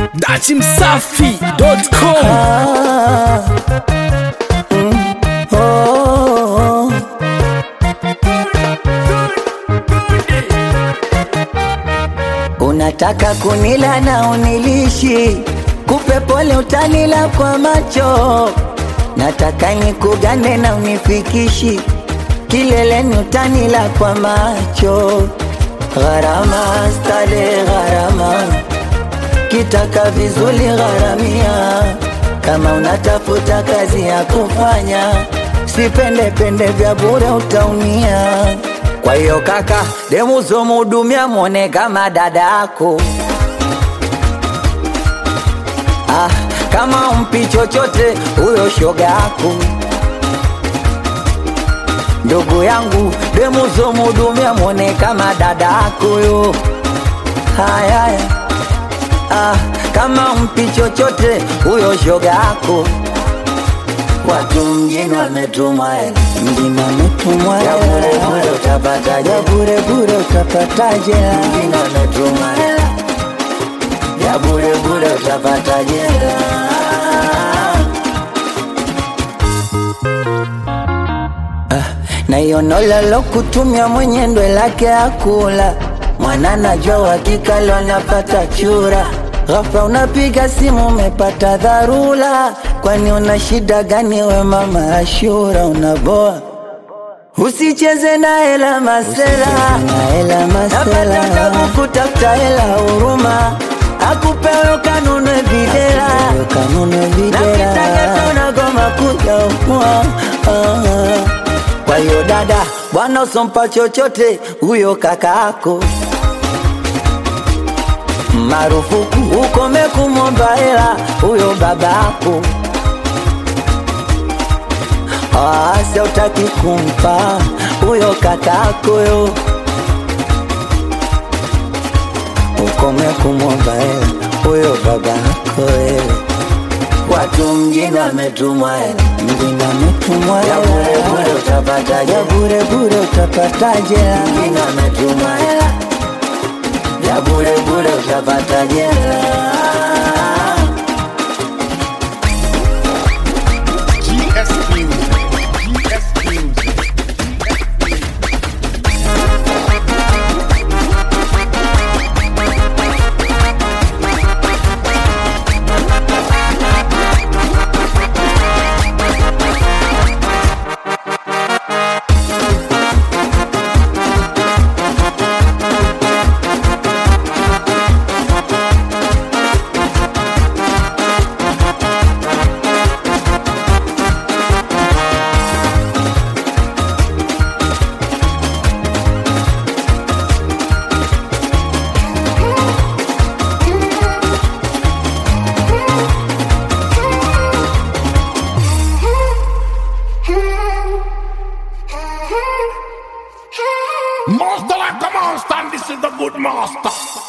datimsafi.com Oh, unataka kunila na unilishi, kupe pole utanila kwa macho, nataka nikugane na unifikishi, kileleni utanila kwa macho, gharama stale gharama, kitaka vizuri gharamia, kama unatafuta kazi ya kufanya, sipende pende vya bure utaumia. Kwa hiyo kaka, demuzo mudumia mwone kama dada yako. Ah, kama umpi chochote huyo shoga yako. Ndugu yangu, demuzo mudumia mwone kama dada yako yo. Haya, haya. ah, kama umpi chochote huyo shoga yako. Watu mjini wametumwa hela, mjini wametumwa hela, ya bure bure utapataje? Ya bure bure utapataje? Mjini wametumwa hela, ya bure bure utapataje? Ah, na hiyo nola lo kutumia mwenye ndwe lake akula mwana najua uhakika leo napata chura ghafla unapiga simu umepata dharura kwani una shida gani we mama Ashura unaboa usicheze na hela masela napata tabu kutafuta hela huruma akupewe kanunue videla na kitaka unagoma kuja umua kwa hiyo dada bwana usompa chochote huyo kaka yako marufuku ukome kumwomba hela huyo baba yako asa utaki kumpa huyo kaka yako yo ukome kumwomba hela huyo baba yako wewe Watu mjini wametumwa hela, mjini wametumwa hela, ya bure bure utapataje? Ya bure bure utapataje? Mjini wametumwa hela, ya bure bure utapataje? GS Music. GS Music. Master like a monster, and this is the good master.